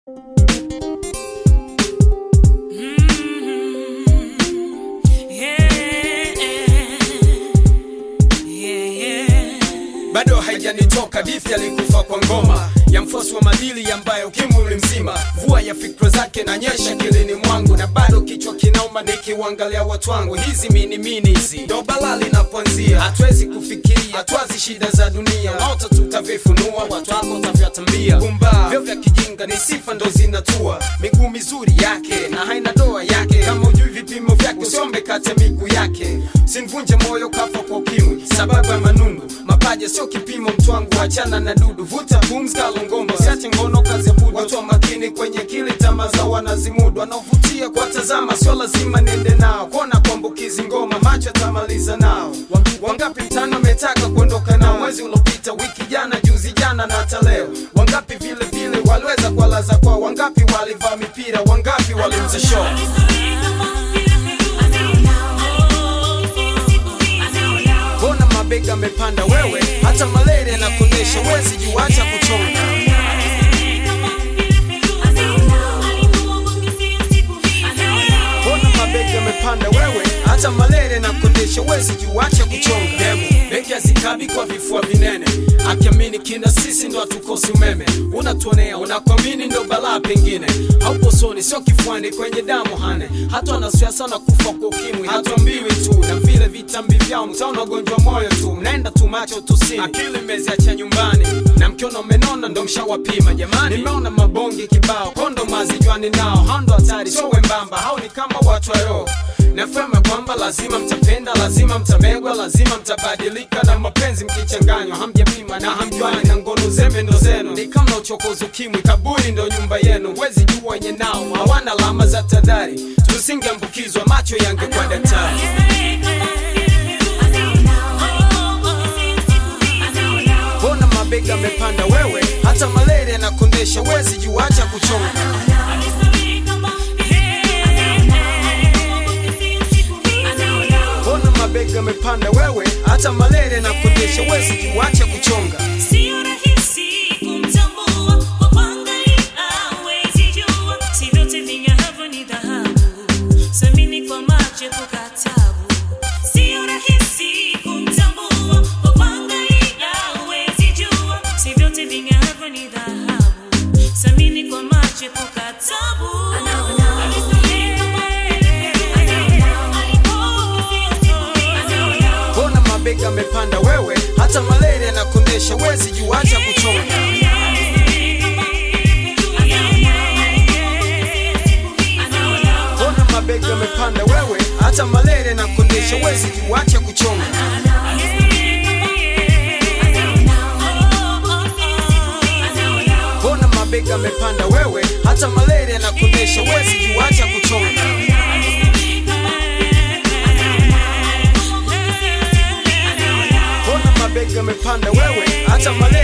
bado haijanitoka hadithi alikufa kwa ngoma ya mfosi wa madili ambaye ukimwi ulimzima vua ya fikra zake na nyesha kilini mwangu na bado kichwa kinauma nikiwangalia watu wangu hizi minimini hizi ndo balaa linapoanzia hatuwezi kufikiria hatwazi shida za dunia moto tutavifunua watu wako utavyatambia gumba vyo vya kijinga ni sifa ndo zinatua miguu mizuri yake na haina doa yake kama ujui vipimo vyake usiombe kate miguu yake sinvunje moyo kafa kwa ukimwi sababu ya manundu mapaja sio kipimo mtwangu achana na dudu vuta pumzi kalongombo siache ngono kazi ya budu watu wa makini kwenye kili tama za wanazimudu wanaovutia kwa tazama sio lazima niende nao kuona kuambukizi ngoma macho yatamaliza nao wangapi mtano ametaka kuondoka nao mwezi uliopita wiki jana juzi jana na hata leo wangapi vile vile waliweza kuwalaza kwao wangapi walivaa mipira wangapi waliuza show mbona mabega amepanda wewe hata malaria na kunesha wezi juacha kuchonga mbona mabega amepanda wewe hata malaria na kunesha wezi juacha kuchonga demu beki azikabi kwa vifua vinene akiamini kina sisi ndo hatukosi umeme unatuonea unakwamini ndo balaa pengine haupo soni sio kifuani kwenye damu hane hata wanasiasa na kufa kwa ukimwi hatuambiwi tu na vile vitambi vyao mtaona ugonjwa moyo tu mnaenda tu macho tusini akili meziacha nyumbani na mkiona umenona ndo mshawapima jamani nimeona mabonge kibao kondo mazijwani nao hando hatari sio wembamba hao ni kama watu wa roho nafema kwamba lazima mtapenda lazima mtamegwa lazima mtabadilika na mapenzi mkichanganywa hamjapima na hamjuani na ngono zembe ndo zenu ni kama uchokozi ukimwi kaburi ndo nyumba yenu wezi jua wenye nao hawana alama za tadhari tusingeambukizwa macho yangekuwa daktari mbona mabega amepanda wewe hata malaria na kondesha wezi juacha kuchonga mbona mabega amepanda wewe hata malaria na kondesha wezi juacha kuchonga Sio rahisi kumtambua kwa kuangalia, hawezi jua. Si vyote ving'aavyo ni dhahabu. Samini kwa macho, epuka taabu. Sio rahisi kumtambua kwa kuangalia, hawezi jua. Si vyote ving'aavyo ni dhahabu. Samini kwa macho, epuka taabu. mbona mabega amepanda wewe hata malaria na kondesha wezi juacha kuchonga mbona mabega amepanda wewe hata malaria na kondesha wezi juacha kuchonga mbona mabega amepanda wewe hata malaria na kondesha wezi juacha kuchonga mbona mabega amepanda wewe hata malaria